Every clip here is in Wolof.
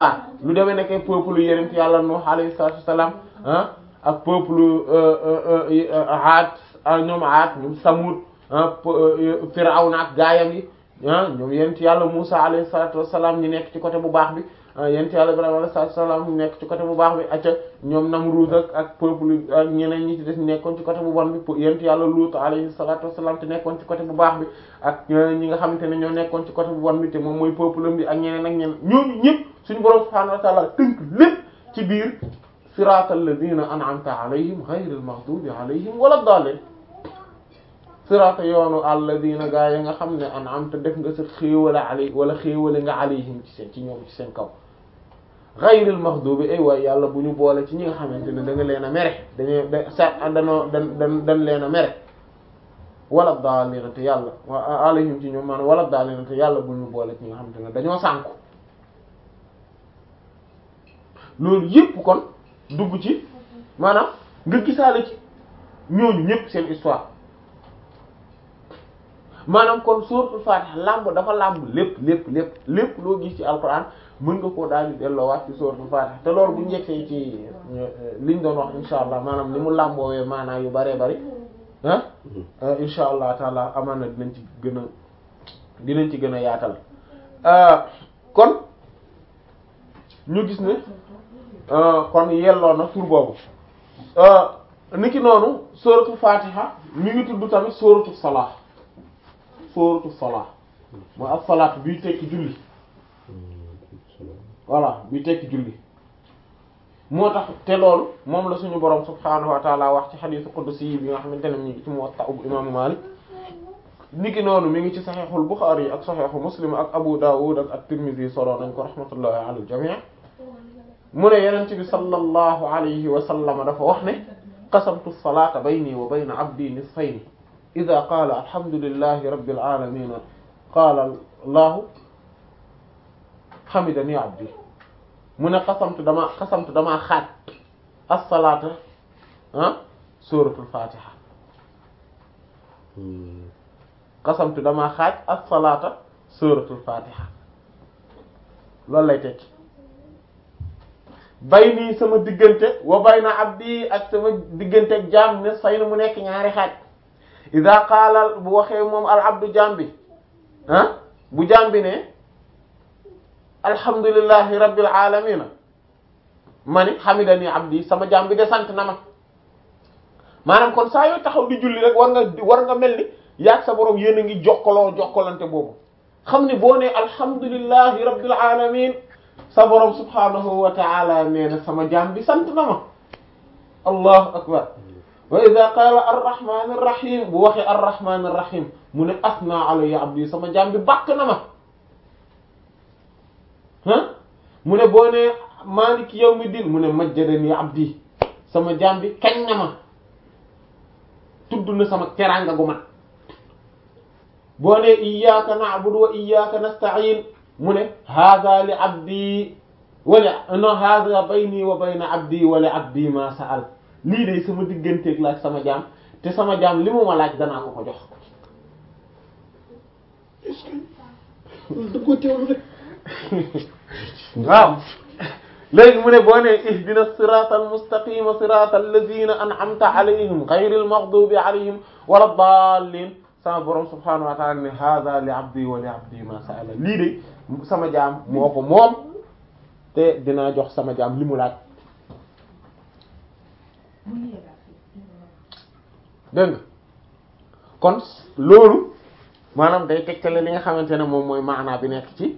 ah lu demee nekkee peuple yenent yàlla Nuh alayhi salaatu wassalaam ah ak peuple Aad ñoom Aad ñoom Samud Firawna ak gaayam yi ah ñoom yenent yàlla Musa alayhi salaatu wassalaam ñi nekk ci côté bu baax bi yenent yàlla Ibrahima alayhi salaatu wassalaam ñi nekk ci côté bu baax bi acca ñoom Namrud ak ak peuple ak ñeneen ñi ci des nekkoon ci côté bu bon bi yenent yàlla Luut alayhi salaatu wassalaam te nekkoon ci côté bu baax bi ak ñi nga xamante ne ñoo nekkoon ci côté bu bon bi te moom mooy peuple bi ak ñeneen ak ñeneen ñooñu ñëpp suñu borom subhaanahu wa ta'ala tënk lépp ci biir siraatal lazina an'amta alayhim ghayril maghdubi alayhim wala daalliin siraata yoonu alladina gaa yi nga xam ne an'amta def nga sa xéewale alay wala xéewale nga alayhim ci seen ci ñoom ci seen kaw ghayril maghdubi ay waay yàlla bu ñu boole ci ñi nga xamante ne da nga leen a mere dañu da sa danoo dan dan dan leen a mere wala daalliina te yàlla alayhim ci ñoom maanaam wala daalliina te yàlla bu ñu boole ci ñi nga xamante ne dañoo sànku loolu yépp kon dugg ci maanaam nga gisaale ci ñooñu ñépp seen histoire maanaam kon suuratul Faatiha làmb dafa làmb lépp lépp lépp lépp loo gis ci alquran mën nga koo daal di delloowaat ci suuratul Faatiha te loolu bu njëkkee ci liñ doon wax insha allah maanaam ni mu làmboowee maanaa yu bëree bëri ah insha allah taala amaan na dinañ ci gën a dinañ ci gën a yaatal kon ñu gis ne kon yelloo na tur boobu niki noonu sóoratu fatiha mi ngi tudd tamit sóoratu salaa sóoratu salaa mooy ak salaat biy tekki julli voilà biy tekki julli moo tax te loolu moom la suñu borom subhaanahu wa taala wax ci xadiisu qudsi yi bi nga xamante ne mi ngi ci Muwatta bu imaamu Maalik niki noonu mi ngi ci saxiixul Buxaari ak saxiixu Muslim ak Abu Daawud ak at-Tirmidhi solo nañ ko rahmatullahi ala al-jamii mu ne yenent bi sallallahu alayhi wa sallam dafa wax ne qasamtu salata bayni wa bayna abdi nisfayni ida qaala alhamdulillahi rabbil alamin qaala allahu hamidani abdi mu ne qasamtu dama qasamtu damaa xaaj as-salata ah suratul fatiha qasamtu damaa xaaj as-salata suratul fatiha loolu lay tekki bay nii sama diggante wa bayna abdi ak sama diggante ak jaam ne say na mu nekk ñaari xaaj ida qaala bu waxee moom al abdu jaam bi ah bu jaam bi ne alhamdulillahi rabbil alamina ma ni hamidani abdi sama jaam bi de sant na ma maanaam kon saa yoo taxaw di julli rek war nga war nga mel ni yaag sa borom yéen a ngi jokkaloo jokkalante boobu xam ni boo ne alhamdulillahi rabbil alamin sa borom subhanahu wa ta'ala nee na sama jaam bi sant na ma allahu akbar wa idha qala arrahman arrahim bu waxee arrahman arrahim mu ne asna alayya abdi sama jaam bi bàkk na ma ah mu ne boo ne maliki yawmiddin mu ne majjadani abdi sama jaam bi kañ na ma tudd na sama teraanga gu mat boo ne iyyaka na'budu wa iyyaka nasta'in mu ne hada li abdi wala no hada bayni wa bayna abdi wala abdi ma sa'al lii de sama digganteeg laaj sama jaam te sama jaam li mu ma laaj danaa ko ko jox da ko teewlu rek waaw léegi mu ne boo ne ihdina sirata almustaqima sirata alladhina an'amta alayhim ghayril maghdubi alayhim wala dallin sama borom subhanahu wa ta'ala ne hada li abdi wa li abdi ma sa'ala lii de sama jaam moo ko moom te dinaa jox sama jaam li mu laaj dégg nga kon loolu maanaam day tegtale li nga xamante ne moom mooy maanaa bi nekk ci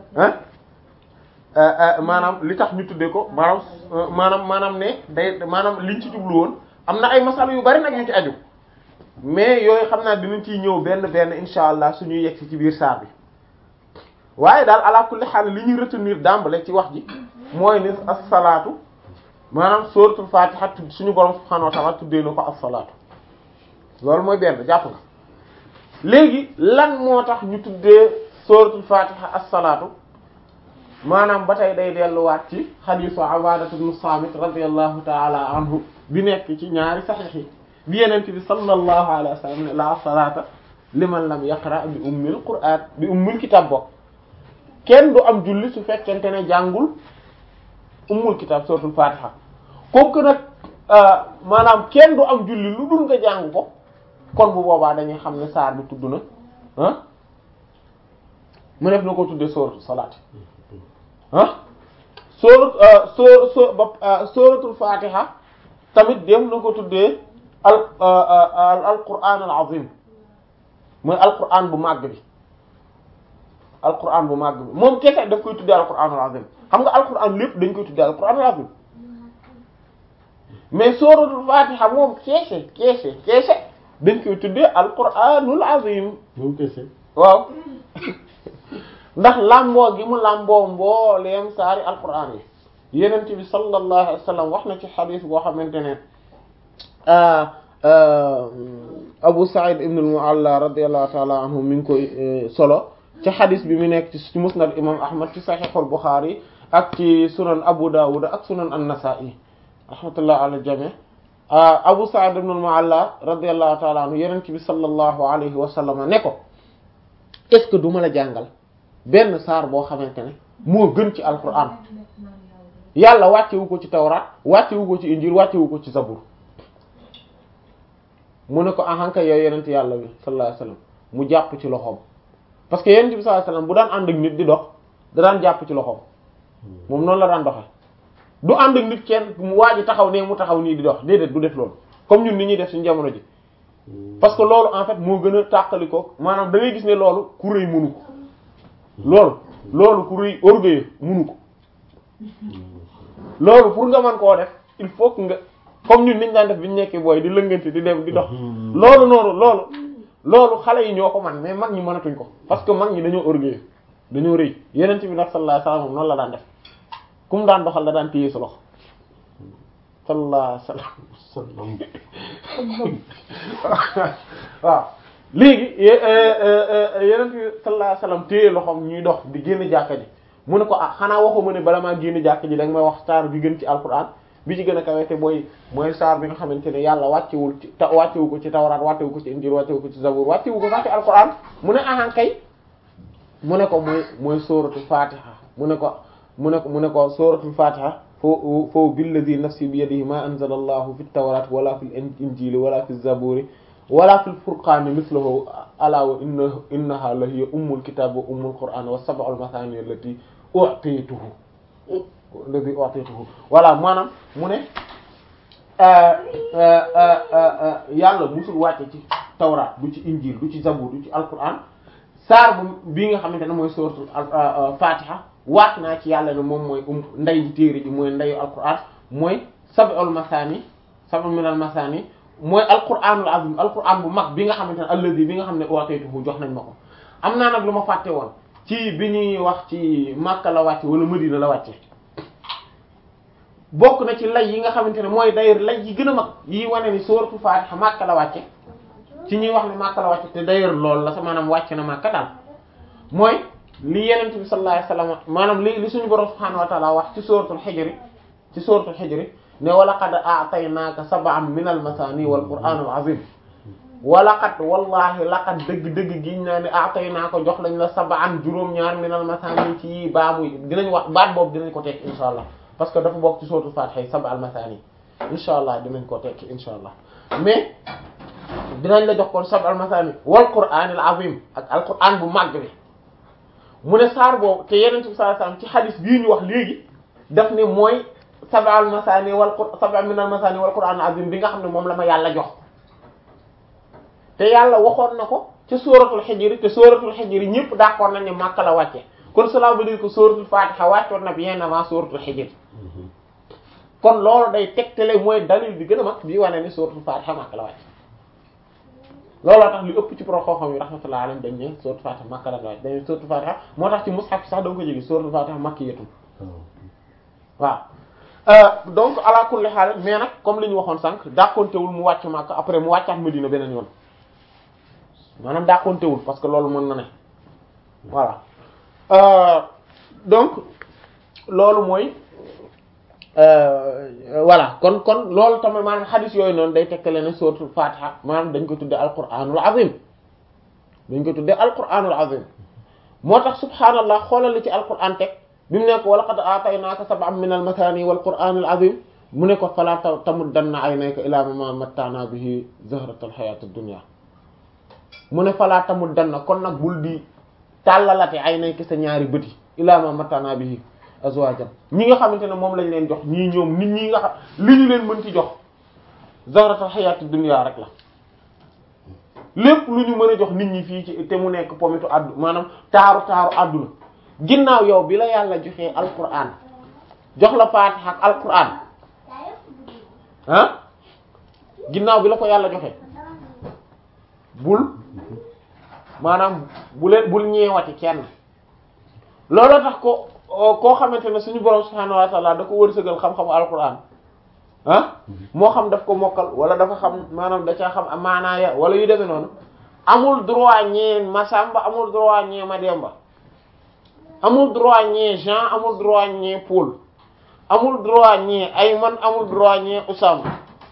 ah maanaam li tax ñu tuddee ko maanaam maanaam maanaam ne day maanaam liñ ci jublu woon am na ay masala yu bari nag yu ci aju mais yooyu xam naa dinañ ciy ñëw benn benn insha allah suñuy yegg ci biir saar bi waaye daal ala kulli xaal li ñuy retenir d'emblée ci wax ji mooy ni as-salaatu maanaam suratul fatiha suñu borom subhanahu wa ta'ala tuddee na ko as-salaatu loolu mooy benn jàpp nga léegi lan moo tax ñu tuddee suratul fatiha as-salaatu maanaam ba tey day delluwaat ci xadiisu Ubaadatu ibn Saamit radiyallahu ta'ala anhu bi nekk ci ñaari saxiix yi bi yeneen bi sallallahu alayhi wa sallam ne la salaata liman lam yaqra bi ummil qur'aan bi ummil kitaab bokk kenn du am julli su fekkente ne jàngul ummul kitab suratul fatiha comme que nag maanaam kenn du am julli lu dul nga jàng ko kon bu boobaa dañuy xam ne saar bi tudd na ah mu def na ko tuddee sóoratu salaat ah sóorat sóor sóor ba sóoratul fatiha tamit def na ko tuddee al al qur'an al azim mooy al qur'an bu màgg bi al qur'an bu màgg bi moom kese daf koy tuddee al qur'an al azim xam nga al qur'an lépp dañ koy tuddee al qur'an al azim mais sóoratul fatiha moom keese keese keese dañ koy tuddee al qur'anul azim moom kese waaw ndax làmboo gi mu làmboo mbooleem saari alquran yi yenent bi sallallahu alayhi wa sallam wax na ci xadis boo xamante ne Abu Sa'id ibn al-Mu'alla radiyallahu ta'ala anhu mi ngi koy solo ci xadis bi mu nekk ci musnad imam Ahmad ci sahih al-Bukhari ak ci sunan Abu Dawud ak sunan an-Nasa'i rahmatullah ala al-jami' Abu Sa'id ibn al-Mu'alla radiyallahu ta'ala anhu yenent bi sallallahu alayhi wa sallam ne ko est-ce que duma la jàngal benn saar boo xamante ne moo gën ci alquran yàlla wàccewu ko ci tawraat wàccewu ko ci injil wàccewu ko ci zabur mu ne ko ahanka yow yenent yàlla bi sallallahu alayhi wasallam mu jàpp ci loxoom parce que yenent bi sallallahu alayhi wasallam bu daan ànd ak nit di dox da daan jàpp ci loxoom moom noonu la daan doxe du ànd ak nit kenn mu waa ji taxaw ne mu taxaw nii di dox déedéet du def loolu comme ñun ni ñuy def suñu jamono ji parce que loolu en fait moo gën a tàqali ko maanaam da ngay gis ne loolu ku rëy mënu ko loolu loolu ku rëy orgueil mënu ko loolu pour nga mën koo def il faut que nga comme ñun niñ daan def bi ñu nekkee booy di lëngante di dem di dox loolu noonu loolu loolu xale yi ñoo ko man mais mag ñi mënatuñ ko parce que mag ñi dañoo orgueil dañoo rëy yeneen bi nag sallallahu alayhi wasallam noonu la daan def ku mu daan doxal da daan téye sa loxo sallallahu alayhi wasallam waaw léegi yeneen bi sallallahu alayhi wasallam téye loxoom ñuy dox di génn jàkka ji mu ne ko ah xanaa waxuma ne bala maa génn jàkka ji da nga may wax saar bi gën ci alquran bi ci gën a kawe te mooy mooy saar bi nga xamante ne yàlla wàccewul ci ta wàccewu ko ci tawraat wàccewu ko ci injil wàccewu ko ci zabur wàccewu ko sax ci alquran mu ne ahan kay mu ne ko mooy mooy sóoratul fatiha mu ne ko mu ne ko mu ne ko sóoratul fatiha fo fo billadi nafsi bi yadihi ma anzala allahu fi tawrat wala fi injili wala fi zaburi wala fi lfurqani mislahu ala wa inna innaha la hiya ummul kitab wa ummul qur'an wa sab'ul mathani allati u'tituhu allati u'tituhu voilà maanaam mu ne yàlla musul wàcce ci tawraat du ci injil du ci zabur du ci alquran saar bu bii nga xamante ne mooy suratul fatiha waat naa ci yàlla ne moom mooy um nday ji téere ji mooy ndayu alquran mooy sab'ul mathani sab'un minal mathani mooy alquranul azim alquran bu mag bi nga xamante ne alladi bi nga xam ne u'tituhu jox nañ ma ko am naa nag lu ma fàtte woon ci bi ñuy wax ci Makka la wàcce wala Madina la wàcce bokk na ci lay yi nga xamante ne mooy d'ailleurs lay yi gën a mag yi wane ni suratul Fatiha Makka la wàcce ci ñuy wax ne Makka la wàcce te d'ailleurs loolu la sa maanaam wàcce na Makka daal mooy li Yonent bi sallallahu alayhi wasallam maanaam li li suñu borom subhanahu wa ta'ala wax ci suratul Hijr ci suratul Hijr ne walaqad a'taynaaka sab'an minal masaani wal qur'aanil aziim walaqad wallaahi laqad dëgg-dëgg giñ naa ne a'taynaaka jox lañ la sab'an juróom-ñaar minal masaani ci baamu dinañ wax baat boobu dinañ ko tekki insha allah parce que dafa bokk ci suratul Faatiha sab'al masaani insha allah dinañ ko tekki insha allah mais dinañ la jox kon sab'al masaani wal qur'aanil aziim ak al qur'aan bu màgg bi mu ne saar boobu te Yonent bi sallallahu alayhi wasallam ci hadith bii ñu wax léegi daf ne mooy. sab'al masaani wal qur sab'a minal masaani wal qur'aan azim bi nga xam ne moom la ma yàlla jox te yàlla waxoon na ko ci sóoratul xijri te sóoratul xijri ñëpp d'accord nañ ne Makka la wàcce kon cela veut dire que sóoratul Fatiha wàccoon na bien avant sóoratul xijri kon loolu day tegtale mooy dalil bi gën a mag bii wane ni sóoratul Fatiha Makka la wàcce looloo tax li ëpp ci pro xam-xam yi rahmatullahi alayhim dañ ne sóoratul Fatiha Makka la wàcce dañ ne sóoratul Fatiha moo tax ci mushaf sax da nga ko jóge sóoratul Fatiha makkiyatun waaw donc ala kulli haal mais nag comme li ñu waxoon sànq dàqontewul mu wàcc Makka après mu wàccaat Medina beneen yoon maanaam dàqontewul parce que loolu mën na ne voilà donc loolu mooy voilà kon kon loolu tamit maanaam xadis yooyu noonu day tekkale ne suratul Fatiha maanaam dañ ko tudde alquranul azim dañ ko tudde alquranul azim moo tax subhaanallah xoolal li ci alquran teg bi mu nekk wa laqad aataynaaka sab'an min al-mathani wal qur'an al-azim mu ne ko fala tamuddanna aynayka ila ma matta'na bihi zahrata al-hayat ad-dunya mu ne fala tamuddanna kon nag bul di tàllalate aynayka sa ñaari bëti ila ma matta'na bihi azwajan ñi nga xamante ne moom lañ leen jox ñii ñoom nit ñi nga xam li ñu leen mën ci jox zahrata al-hayat ad-dunya rek la lépp lu ñu mën a jox nit ñi fii ci te mu nekk pomitu addu maanaam taaru taaru àdduna ginnaaw yow bi la yàlla joxee alquran jox la faatiha ak alquran ah ginnaaw bi la ko yàlla joxee bul maanaam bu leen bul ñeewati kenn looloo tax ko koo xamante ne suñu borom subhaanahu wa ta'ala da ko wërsëgal xam-xamu alquran ah moo xam daf ko mokkal wala dafa xam maanaam da caa xam maanaaya wala yu demee noonu amul droit ñee Masamba amul droit ñee Mademba amul droit ñee Jean amul droit ñee Paul amul droit ñee Ayman amul droit ñee Usama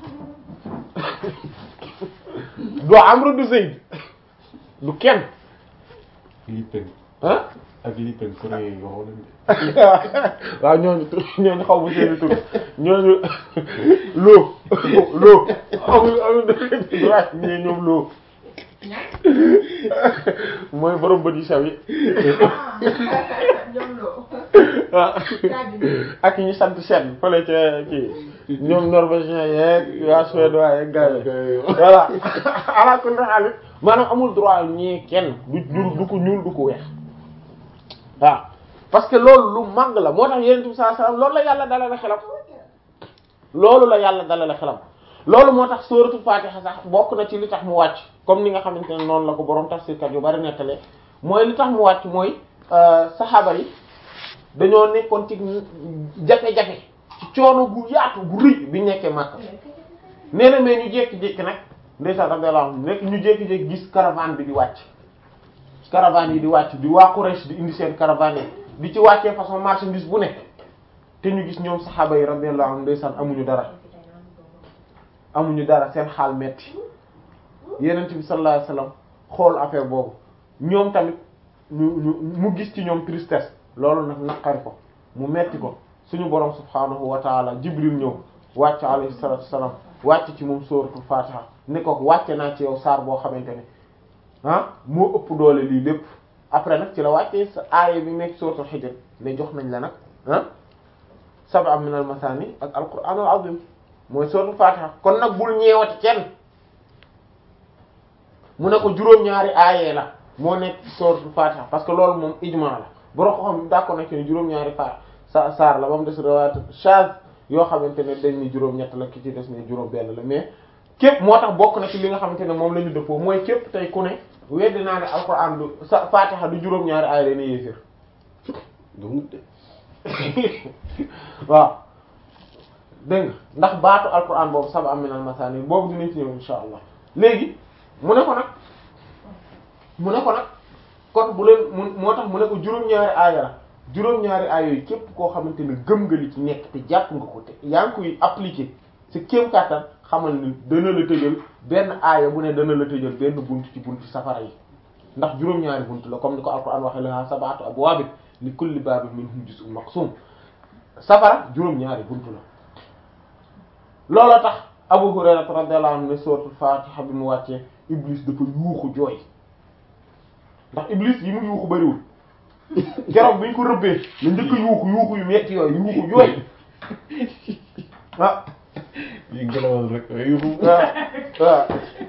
du Amr du Zayd du kenn Philippine ah ak Philippine coréen yi waxoon nañu waaw ñooñu tur ñooñu xaw ma seeni tur ñooñu loo loo amul amul droit ñee ñoom loo mooy borom bët yu sew yi ñoom loo. waaw ak ñi sant seen fële ca kii ñoom norvégien yeeg waa suédois yeeg gars yi voilà ala kulli haal maanaam amul droit ñee kenn du du du ko ñuul du ko weex waaw parce que loolu lu màgg la moo tax yonent bi sallallahu alayhi wasallam loolu la yàlla dalale xelam loolu la yàlla dalale xelam loolu moo tax sóoratul Fatiha sax bokk na ci li tax mu wàcc comme ni nga xamante ne noonu la ko borom tafsirkat yu bari nettalee mooy li tax mu wàcc mooy saxaaba yi dañoo nekkoon ci jafe-jafe ci coono gu yaatu gu rëy bi nekkee Makka nee na mais ñu jékki-jékki nag ndeysaan radiyallahu anhu nekk ñu jékki-jékki gis caravane bi di wàcc caravane yi di wàcc di waa Quraysh di indi seen caravane yi di ci wàccee façon marchandise bu nekk te ñu gis ñoom saxaaba yi radiyallahu anhum ndeysaan amuñu dara amuñu dara seen xaal metti yenent bi sallallahu alayhi wasallam xool affaire boobu ñoom tamit ñu ñu mu gis ci ñoom tristesse loolu nag naqari ko mu metti ko suñu borom subhaanahu wa taala jibril ñëw wàcc alayhi salatu wasalam wàcc ci moom sóoratul fatiha ne ko wàcce naa ci yow saar boo xamante ne ah moo ëpp doole lii lépp après nag ci la wàccee sa aaya bi nekk suratul hijr ne jox nañ la nag ah sab'a min al masani ak al qur'an al azim mooy suratul fatiha kon nag bul ñeewati kenn mu ne ko juróom-ñaari aayee la moo nekk suratul fatiha parce que loolu moom ijma la boro ko xam d'accord na ci ne juróom-ñaari fa sa saar la ba mu des riwaayat shaz yoo xamante ne dañ ni juróom-ñett la ki ci des ne juróom benn la mais képp moo tax bokk na ci li nga xamante ne moom la ñu dëppoo mooy képp tey ku ne weddi naa ne alquran du sa fatiha du juróom-ñaari aaya la ne yéeféer donc de waaw dégg nga ndax baatu alquran boobu sab'a min al masani boobu dinañ ci ñëw insha allah léegi mu ne ko nag mu ne ko nag kon bu leen mu moo tax mu ne ko juróom-ñaari aaya la juróom-ñaari aaya yooyu képp koo xamante ne gëm nga li ci nekk te jàpp nga ko te yaa ngi koy appliquer ci kéem kàttan xamal ni dana la tëjal benn aaya bu ne dana la tëjal benn bunt ci buntu safara yi ndax juróom-ñaari bunt la comme ni ko alquran waxee la sab'atu abwaabin li kulli baabin minhum juz'un maqsum safara juróom-ñaari bunt la looloo tax Abu Hurayra radiyallahu anhu ne suratul Fatiha bi mu wàccee Iblis dafa yuuxu jooy ndax Iblis yi mu yuuxu bariwul keroog bi ñu ko rëbbee la njëkk yuuxu yuuxu yu metti yooyu yuuxu jooy ah yi ngelawal rek yuuxu waaw waaw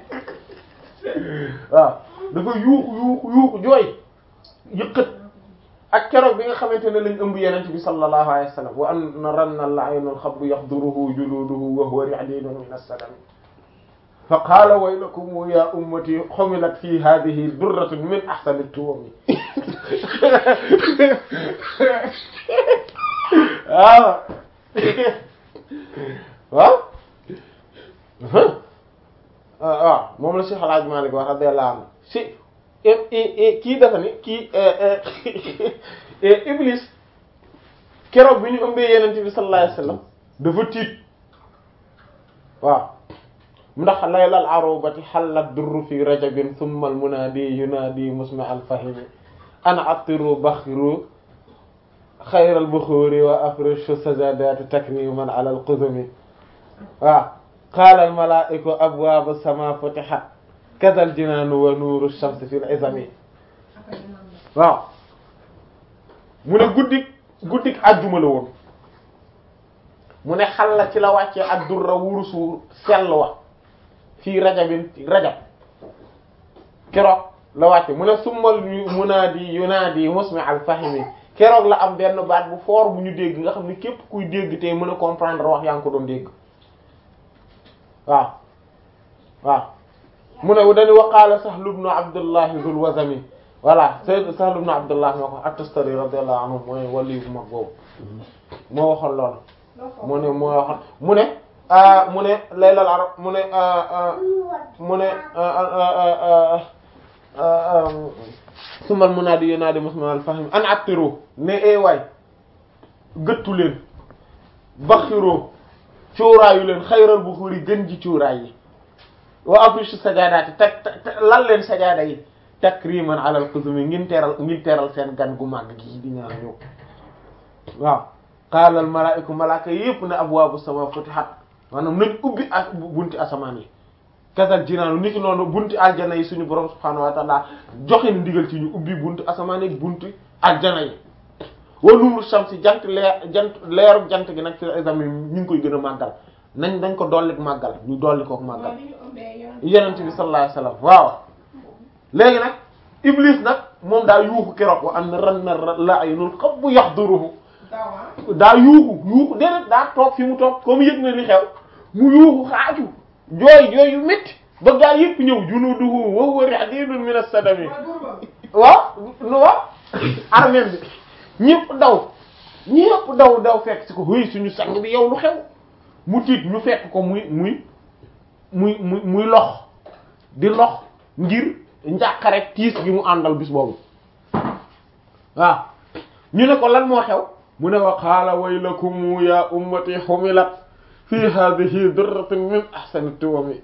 waaw dafa yuuxu yuuxu yuuxu jooy yëkkat ak keroog bi nga xamante ne lañ ëmb yenent bi sallallahu alayhi wa sallam wa anna ranna al-aynu al-khabbu yahduruhu juluduhu wa huwa ri'dinun min as-salam fa qaala waylakum ya ummati humilat fi hadhihi durratun min ahsani at-tuwam waaw waaw waaw moom la Cheikh El Hadj Malick wax radiyallahu anhu si kii dafa ni kii Iblis keroog bi ñu ëmbee Yonent bi sallallahu alayhi wasallam dafa tiit waaw ndax laylal arubati hallat durru fi rajabin thumma al munadi yunadi musma al fahimi ana attiru baxiru xayral buxuuri wa afrishu sajadati takriman ala alqudumi waaw qaala almalaa'iku abwaabu sama futihat kadal jinaanu wa nuuru shamsi fil izami waaw mu ne guddik guddik àjjuma la woon mu ne xal la ci la wàccee ak durra wurusu sell wa fii rajabin rajab keroog la wàcce mu ne summal munaadi yunaadi musmi al fahimi keroog la am benn baat bu foor bu ñu dégg nga xam ne képp kuy dégg tey mën a comprendre wax yaa ngi ko doon dégg waaw waaw mu ne dañu waqaala Sahl ibn Abdullah Zul Wazami voilà Sayyid Sahl ibn Abdullah moo ko at-Tustari radiyallahu anhu mooy wali bu mag boobu moo waxoon loolu mu ne moo waxoon mu ne mu ne laylal arab mu ne mu ne sumal munaadi yunaadi muslimal fahim an attiru ne ee waay gëttu leen baxiroo cuuraayu leen xayral bu xuri gën ji cuuraay yi wa afrishu sajadaati teg lal leen sajaada yi takriman alal qudumi ngin teral ngin teral seen gan gu màgg gi di ñaan ñëw waaw qaala al malaaiku malaaka yépp ne abwaabu sama futihat maanaam nañ ubbi ak bunti asamaan yi kasal jinaanu niki noonu bunti aljana yi suñu borom subhaanahu wa ta'ala joxe ni ndigal ci ñu ubbi bunti asamaan yi bunti aljana yi wa nuuru shamsi jant leer jant leeru jant gi nag fi examen ñu ngi koy gën a màggal nañ dañ ko dolli màggal ñu dolli kook màggal yonent bi sallallahu alayhi wasallam waaw léegi nag iblis nag moom daa yuuxu keroog wa an ran na la'inul qabbu yahduruhu daa yuuxu yuuxu déedéet daa toog fi mu toog comme yëg na li xew mu yuuxu xaaju jooy jooy yu métti ba gaa yëpp ñëw junuduhu wa huwa hadidun min as-sadami waaw nu waaw armée bi ñëpp daw ñëpp daw daw fekk si ko hëy suñu sang bi yow lu xew mu tiit ñu fekk ko muy muy muy muy muy lox di lox ngir njàqare tiis gi mu àndal bis boobu waaw ñu ne ko lan moo xew mu ne wa qaala waylakum ya ummati humilat fi hadhihi durratun min ahsani tuwami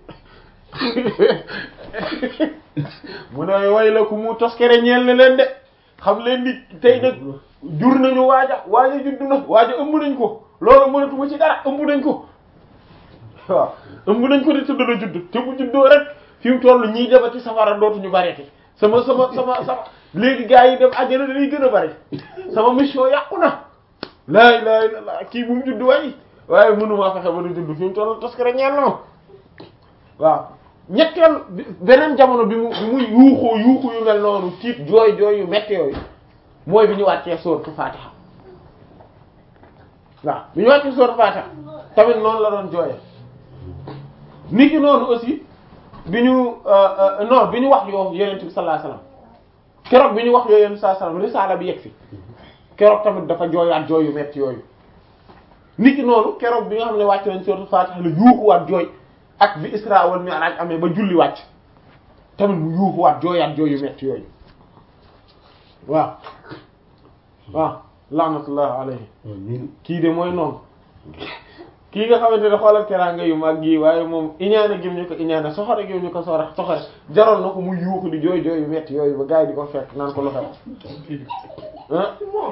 mu ne waylakum toskere ñeel na leen de xam leen ni tey nag jur nañu waaja waaja juddu na waaja ëmb nañ ko loolu mënatuma ci dara ëmb nañ ko waaw ëmb nañ ko de te dana judd te bu juddoo rek fi mu toll ñiy demati safara dootuñu bareeti sama sama sama sama léegi gars yi dem àjjana dañuy gën a bari sama mission yàqu na laa ilaaha illallaah kii bu mu judd waay waaye mënumaa fexe ba du judd fi mu toll taskare ñeel na ma waaw ñetteel beneen jamono bi mu bi muy yuuxoo yuuxu yu mel noonu tiit jooy jooy yu metti yooyu mooy bi ñu wàccee sooratu Fatiha waaw bi ñu wàccee sooratu Fatiha tamit noonu la doon jooye nit ki noonu aussi bi ñu non bi ñu wax yoo Yonent bi sallallahu alayhi wasallam keroog bi ñu wax yoo Yonent bi sallallahu alayhi wasallam risaala bi yegg fi keroog tamit dafa jooyaat jooy yu metti yooyu nit ki noonu keroog bi nga xam ne wàcc nañ sooratu Fatiha la yuuxuwaat jooy ak bi Isra wal Mi'raj amee ba julli wàcc tamit mu yuuxuwaat jooyaat jooy yu metti yooyu waaw waaw laanatullah alayhi kii de mooy noonu kii nga xamante ne xoolal teraanga yu mag yi waaye moom iñaane gim ñu ko iñaane soxore gim ñu ko soxore soxore jaroon na ko mu yuuxu di jooy jooy yu metti yooyu ba gars yi di ko fekk naan ko lu xew ah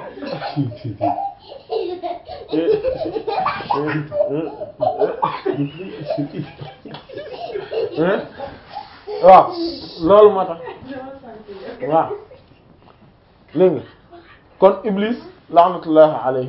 waaw loolu moo tax waaw léegi nga kon Iblis laanatullahi alayhi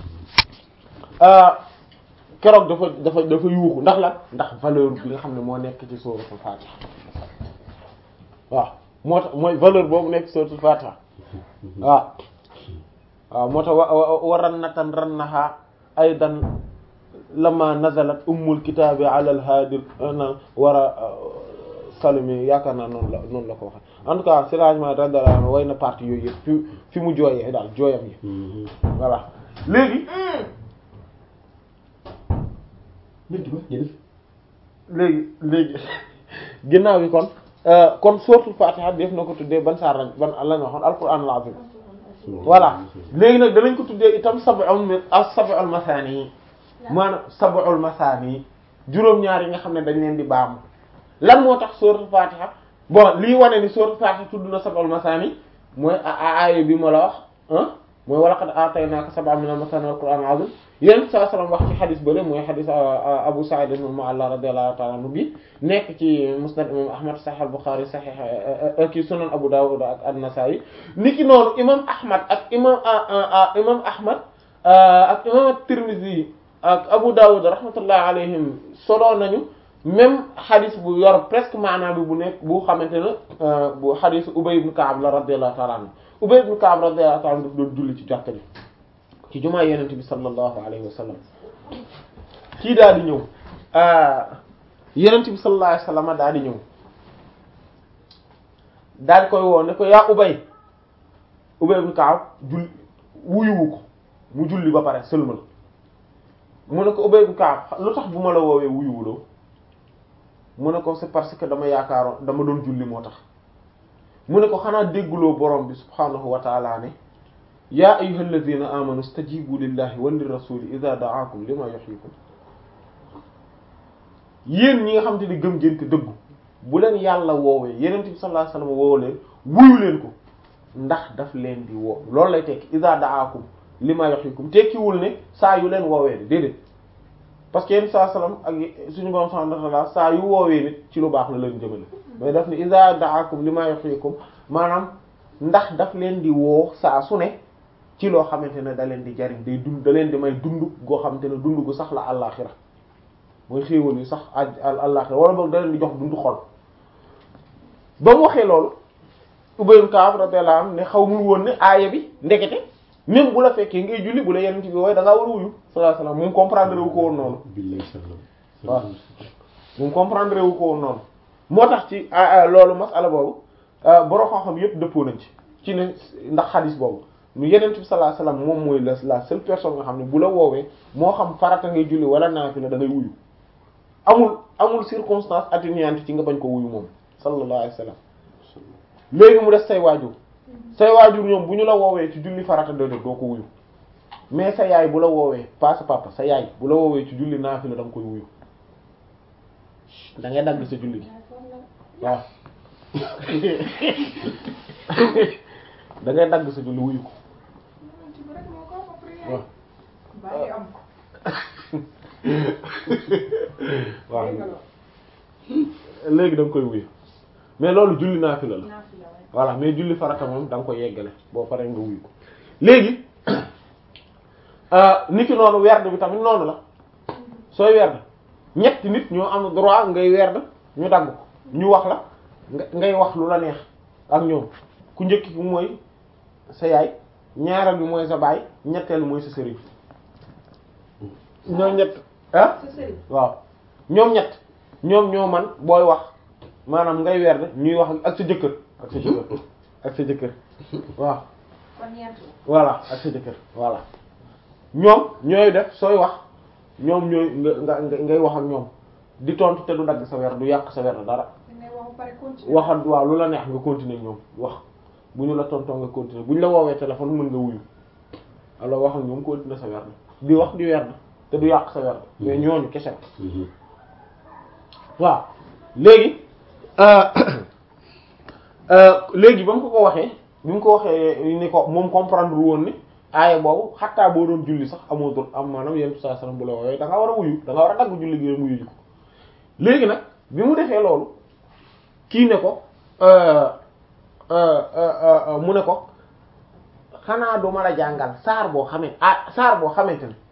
keroog dafa dafa dafa yuuxu ndax la ndax valeur bi nga xam ne moo nekk ci suratul Fatiha waaw moo tax mooy valeur boobu nekk ci suratul Fatiha waaw waaw moo tax wa wa rannatan rannaha aydan lama nazalat ummul kitaabi ala al haadi war a salimi yaakaar naa noonu la noonu la ko waxee en tout cas séragement radiyallahu way na partie yooyu yëpp fi fi mu jooyee daal jooyam yi voilà léegi léegi léegi ginnaaw bi kon kon suratul Fatiha def na ko tuddee ban saar lañ ban la ñu waxoon alquran al-azim voilà léegi nag danañ ko tuddee itam sab'un min as-sab'ul masaani yi maanaam sab'ul masaani yi juróom-ñaar yi nga xam ne dañ leen di baamu lan moo tax suratul Fatiha bon lii wane ni suratul Fatiha tudd na sab'ul masaani mooy aaya bi ma la wax ah mooy wa laqad aataynaaka sab'an minal masaani wal qur'aanil aziim yéen saa salaam wax ci xadis bële mooy xadis Abu Sa'id al-Mu'alla radiyallahu ta'ala anhu bi nekk ci musnad imam Ahmad Sahih al-Bukhari Sahih ki sunan Abu Dawud ak an-Nasa'i niki noonu imam Ahmad ak imam imam Ahmad ak imam at-Tirmidhi ak Abu Dawud rahmatullahi alayhim solo nañu même xadis bu yor presque maanaam bi bu nekk bu xamante ne bu xadis Ubay ibn Ka'b la radiyallahu ta'ala anhu Ubay ibn Ka'b radiyallahu ta'ala anhu daf doon julli ci jàkka ji ci jumaa yenent bi sallallahu alayhi wa sallam kii daal di ñëw yenent bi sallallahu alayhi wa sallam daal di ñëw daal di koy woo ne ko yaa Ubay Ubay ibn Ka'b julli wuyuwu ko mu julli ba pare sëlmal mu ne ko Ubay ibn Ka'b lu tax bu ma la woowee wuyuwuloo mu ne ko c'est parce que dama yaakaaroon dama doon julli moo tax mu ne ko xanaa dégguloo borom bi subhaanahu wa ta'ala ne yaa ayyuhal ladhina amanu stajibu lillahi wa lirrasuli idha da'akum lima yuhyikum yéen ñi nga xam te ni gëm ngeen te dëggu bu leen yàlla woowee yeneen bi sallallahu alayhi wasallam woo leen wuyu leen ko ndax daf leen di woo loolu lay tekki idha da'akum lima yuhyikum tekkiwul ne saa yu leen woowee de déedéet parce que yenn saa salaam ak suñu borom subhanahu wa ta'ala saa yu woowee nit ci lu baax la leen jëmale mais daf ne idha da'akum lima yuhyikum maanaam ndax daf leen di woo saa su ne ci loo xamante ne da leen di jariñ day dund da leen di may dund goo xamante ne dund gu sax la àllaaxira mooy xéewal yu sax àllaaxira wala boog da leen di jox dund xol ba mu waxee loolu Ubay ibn Ka'b radiyallahu anhu ne xaw mu woon ne aaya bi ndekete même bu la fekkee ngay julli bu la yenn ci bi wooye da ngaa war a wuyu sallallahu alayhi wasallam moom comprendre wu ko woon noonu waaw moom comprendre wu ko woon noonu moo tax ci loolu masala boobu borom xam-xam yépp dëppoo nañ ci ci ne ndax xadis boobu mu yeneen bi sallallahu alayhi wasallam moom mooy la la seule personne nga xam ne bu la woowee moo xam farata ngay julli wala naafila da ngay wuyu amul amul circonstance atténuante ci nga bañ ko wuyu moom sallallahu alayhi wasallam léegi mu des say waajur say waajur ñoom bu ñu la woowee ci julli farata doo doo ko wuyu mais sa yaay bu la woowee pas sa papa sa yaay bu la woowee ci julli naafila da nga koy wuyu da ngay dagg sa julli gi waaw da ngay dagg sa julli wuyu ko waaw léegi da nga koy wuyu mais loolu julli naafila la voilà mais julli farata moom da nga koy yeggale boo paree nga wuyu ko léegi nit ki noonu werd bi tamit noonu la sooy werd ñetti nit ñoo am droit ngay werd ñu dagg ko ñu wax la nga ngay wax lu la neex ak ñoom ku njëkk ki mooy sa yaay ñaareel bi mooy sa baay ñetteel mooy sa sëriñ ñoom ñett ah waaw ñoom ñett ñoom ñoo man booy wax maanaam ngay werd ñuy wax ak sa jëkkër ak sa jëkkër ak sa jëkkër waaw voilà ak sa jëkkër voilà ñoom ñooy def sooy wax ñoom ñooy nga nga ngay wax ak ñoom di tontu te du dagg sa weer du yàq sa weer dara waxal waaw lu la neex nga continuer ñoom wax bu ñu la tontoo nga continuer bu ñu la woowee téléphone mën nga wuyu alors wax ak ñoom continuer sa weer di wax di weer te du yàq sa weer mais ñooñu kese waaw léegi léegi ba mu ko ko waxee bi mu ko waxee ni ko moom comprendre woon ni aaya boobu xattaa boo doon julli sax amoo dul am maanaam yenn saa salaam bu la woowee da nga war a wuyu da nga war a dagg julli gi wuyu ji ko léegi nag bi mu defee loolu kii ne ko mu ne ko xanaa du ma la jàngal saar boo xamee ah saar boo xamante ne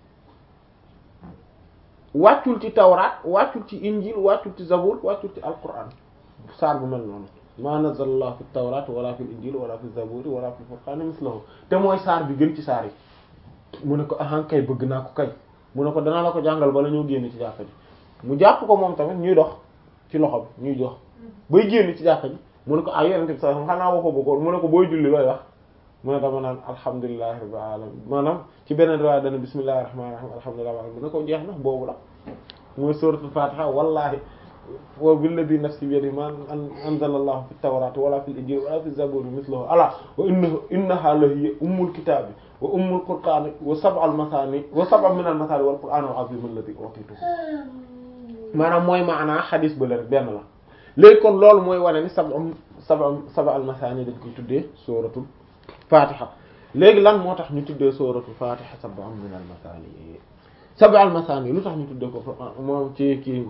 wàccul ci tawraat wàccul ci injil wàccul ci zabur wàccul ci alquran saar bu mel noonu ma nazalallahu fi tawraat wala fi injil wala fi zabur wala fi furqan mislahu te mooy saar bi gën ci saar yi mu ne ko ahan kay bëgg naa ko kay mu ne ko danaa la ko jàngal bala ñoo génn ci jàkka ji mu jàpp ko moom tamit ñuy dox ci loxo bi ñuy dox bay génn ci jàkka ji mu ne ko ah yonent bi sax xanaa woo ko bëggoon mu ne ko booy julli looy wax mu ne dama naan alhamdulillahi rabbil alamin maanaam ci beneen riwaaya dana bismillahir rahmanir rahim alhamdulillahi rabbil alamin mu ne ko jeex na boobu la mooy suratul fatiha wallahi wa billadhi nafsi bi yadihi ma anzala allahu fit tawrati wala fil injili wala fi zaburi mithluhu ala wa innaha innaha la hiya ummul kitabi wa ummul qur'ani wa sab'al masani wa sab'un min al masani wal qur'anul azim alladhi utitu maanaam mooy maanaa xadis ba la rek benn la léegi kon loolu mooy wane ni sab'un saba saba al masaani dañ koy tuddee sóoratul fatiha léegi lan moo tax ñu tuddee sóoratul fatiha saba min al masaani saba al masaani lu tax ñu tuddee ko moom ci kii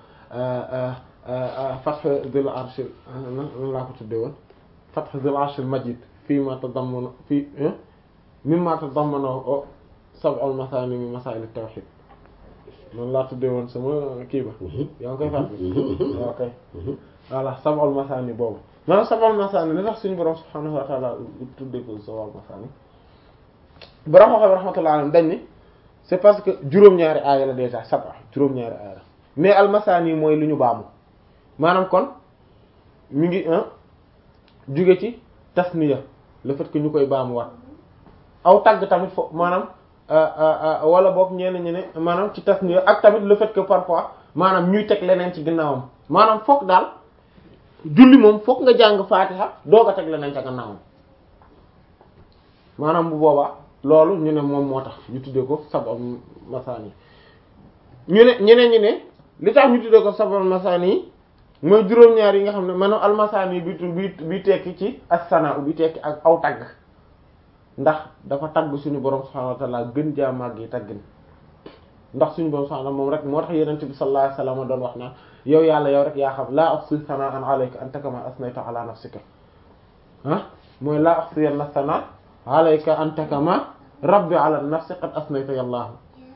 fath dhil arsh nan laa ko tuddee woon fath dhil arsh al majid fii ma tadammana fii mimma tadammana saba al masaani min masail at tawhid noonu laa tuddee woon sama kii ba yaa ngi koy fàttali waaw kay voilà sab'ul masaani boobu maanaam sab'ul masaani li tax suñu borom subhaanahu wa ta'ala tuddee ko sab'ul masaani borom xam-xam rahmatullahi alayhi dañ ni c'est parce que juróom-ñaari aaya la déjà sab'a juróom-ñaari aaya la mais al masaani mooy lu ñu baamu maanaam kon mi ngi jóge ci tasniya le fait que ñu koy baamu wat aw tagg tamit fo maanaam wala boog ñenn ñi ne maanaam ci tasniya ak tamit le fait que parfois maanaam ñuy teg leneen ci ginnaawam maanaam foog daal julli moom foog nga jàng faatiha doo ko teg leneen ca gannaawam maanaam bu boobaa loolu ñu ne moom moo tax ñu tuddee ko sab'ul masaani ñu ne ñeneen ñi ne li tax ñu tuddee ko sab'ul masaani mooy juróom-ñaar yi nga xam ne maanaam al masaani bi bi bi tekki ci as-sanaa bi tekki ak aw tagg ndax dafa tagg suñu borom subhaanahu wa ta'ala gën jaa màgg yi taggin ndax suñu borom subhaanahu moom rek moo tax yonent bi sallallahu alayhi wasallam doon wax naan yow yàlla yow rek yaa xam laa uhsi sana'an alayka anta kama asnayta ala nafsika ah mooy laa uhsiyanna sana'an alayka anta kama rabbi ala nafsi qad asnayta yàllaahu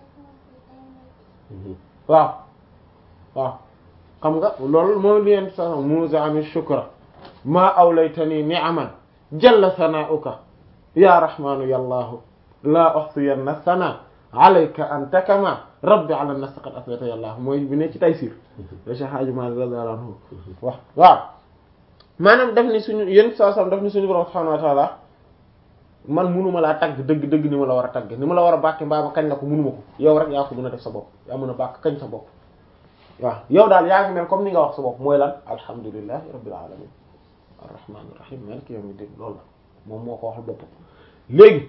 waaw waaw xam nga loolu moom li yonent bi sallallahu alayhi wasallam muzi'ani shukra ma awlaytani ni'aman jalla sana'uka ya rahmanu yàllaahu laa uhsiyanna sana'an alayka anta kama rabbi ala nafsi qad asnayta yàllaahu mooy bi ne ci Taysiir le Cheikh Hadji Malick radiyallahu anhu wax waaw maanaam daf ni suñu yéen saa sam daf ni suñu borom subhanahu wa ta'ala man munuma laa tagg dëgg dëgg ni ma la war a tagg ni ma la war a bàkke mbaa ma kañ la ko munuma ko yow rek yaa ko mën a def sa bopp yaa mën a bàkk kañ sa bopp waaw yow daal yaa ngi mel comme ni nga wax sa bopp mooy lan alhamdulillahi rabbil alamin arrahmanir rahim maliki yawmiddin loolu la moom moo ko waxal bopp léegi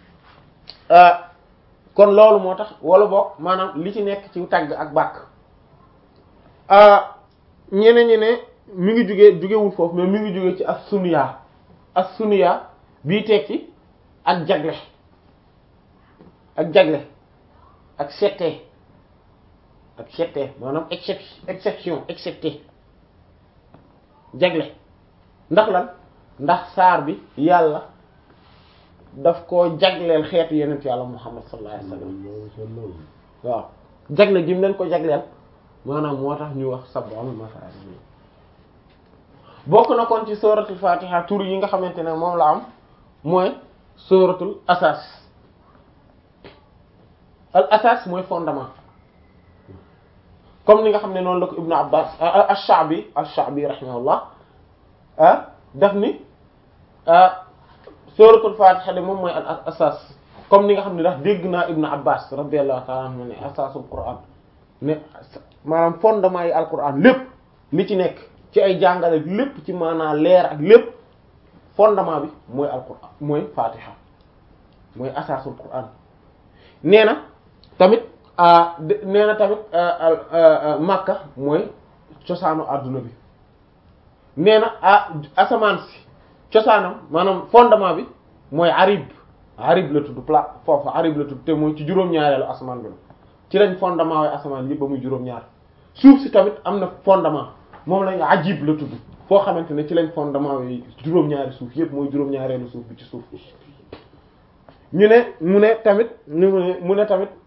kon loolu moo tax wala boog maanaam li ci nekk ci tagg ak bàkk ñeneen ñi ne mi ngi jugee jugewul foofu mais mi ngi jugee ci as-sunya as-sunya bii tekki ak jagle ak jagle ak settee ak settee maanaam excep exception excepté jagle ndax lan ndax saar bi yàlla daf koo jagleel xeetu yenent yàlla muhammad sallallahu alayhi wasallam waaw jagle gi mu leen ko jagleel maanaam moo tax ñu wax sab'ul masaani bokk na kon ci suratul fatiha tur yi nga xamante ne moom la am mooy suratul asas al asas mooy fondement comme ni nga xam ne noonu la ko ibnu abbas ash-sha'bi ash-sha'bi rahimahullah ah daf ni suratul fatiha de moom mooy al asas comme ni nga xam ne ndax dégg naa ibnu abbas radiyallahu ta'ala anhu ne asasul quran ne maanaam fondement yi alquran lépp li ci nekk ci ay jàngale lépp ci maanaam leer ak lépp fondement bi mooy alquran mooy fatiha mooy asasul quran nee na tamit nee na tamit makka mooy cosaanu adduna bi nee na ah asamaan si cosaanam maanaam fondement bi mooy arib arib la tudd plat foofu arib la tudd te mooy ci juróom-ñaareelu asamaan bi la ci lañ fondement waaye asamaan yëpp ba muy juróom-ñaar suuf si tamit am na fondement moom lañ ajib la tudd foo xamante ne ci lañ fondement yi juróom-ñaari suuf yëpp mooy juróom-ñaareelu suuf bi ci suuf ñu ne mu ne tamit ñu ne mu ne tamit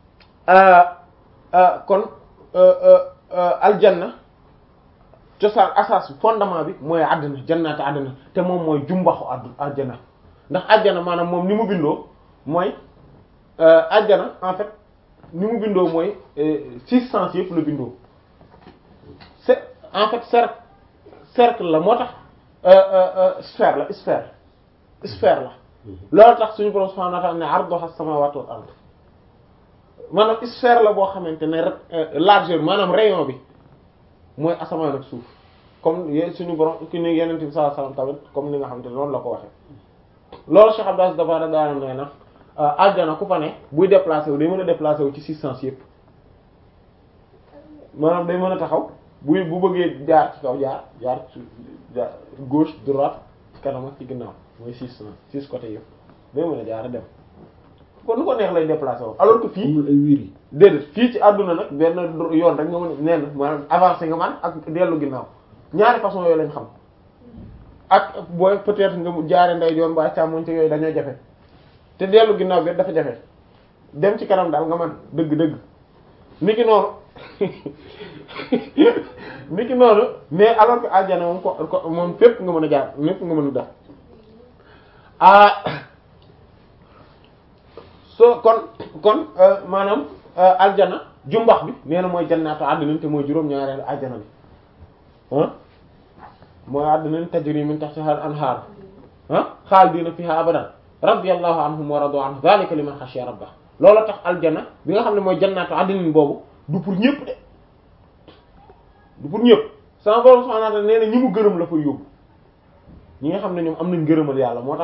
kon aljanna cosaan asas fondement bi mooy àddina jannaati àddina te moom mooy jumbaxu addu àjjana ndax àjjana maanaam moom ni mu bindoo mooy àjjana en fait ni mu bindoo mooy six sens yëpp la bindoo c'est en fait cercle cercle la moo tax sphère la sphère sphère la loolu tax suñu borom subhanahu wa ta'ala ne arduha as-samawati wal ard maanaam sphère la boo xamante ne rek largeur maanaam rayon bi mooy asamaan ak suuf comme y suñu borom ki ne yeneen bi sallallahu alayhi wasallam tamit comme ni nga xamante ne noonu la ko waxee loolu Cheikh Abdou dafa daana nee na aljana ku fa ne buy déplacé wu day mën a déplacé wu ci six sens yëpp maanaam day mën a taxaw bu bu bëggee jaar ci kaw jaar jaar ci jaar gauche droite ci kanam ak ci ginnaaw mooy six six côté yëpp day mën a jaar dem kon nu ko neex lay déplacé wu alors que fii amul ay wiir yi déedéet fii ci àdduna nag benn yoon rek nga mën a nee na maanaam avancé nga man ak dellu ginnaaw ñaari façon yooyu lañ xam ak booy peut-être nga jaare ndeyjoor mbaa càmmoñ ci yooyu dañoo jafe te dellu ginnaaw bi dafa jafe dem ci kanam daal nga man dëgg-dëgg niki noonu niki noonu mais alors que àjjana moom ko ko moom fépp nga mën a jaar fépp nga mën a def ah so kon kon maanaam aljana jumbax bi nee na mooy jannaatu àddina te mooy juróom-ñaareelu aljana bi ah mooy àddina tajri min tahtiha al-anhar ah xaalidina fiha abadan radiyallahu anhum wa radu anhu dhalika liman khashiya rabbah loolu tax aljana bi nga xam ne mooy jannaatu àddina boobu du pour ñëpp de du pour ñëpp sama borom subhanahu wa ta'ala nee na ñi mu gërëm la fa yóbbu ñi nga xam ne ñoom am nañ gërëmal yàlla moo tax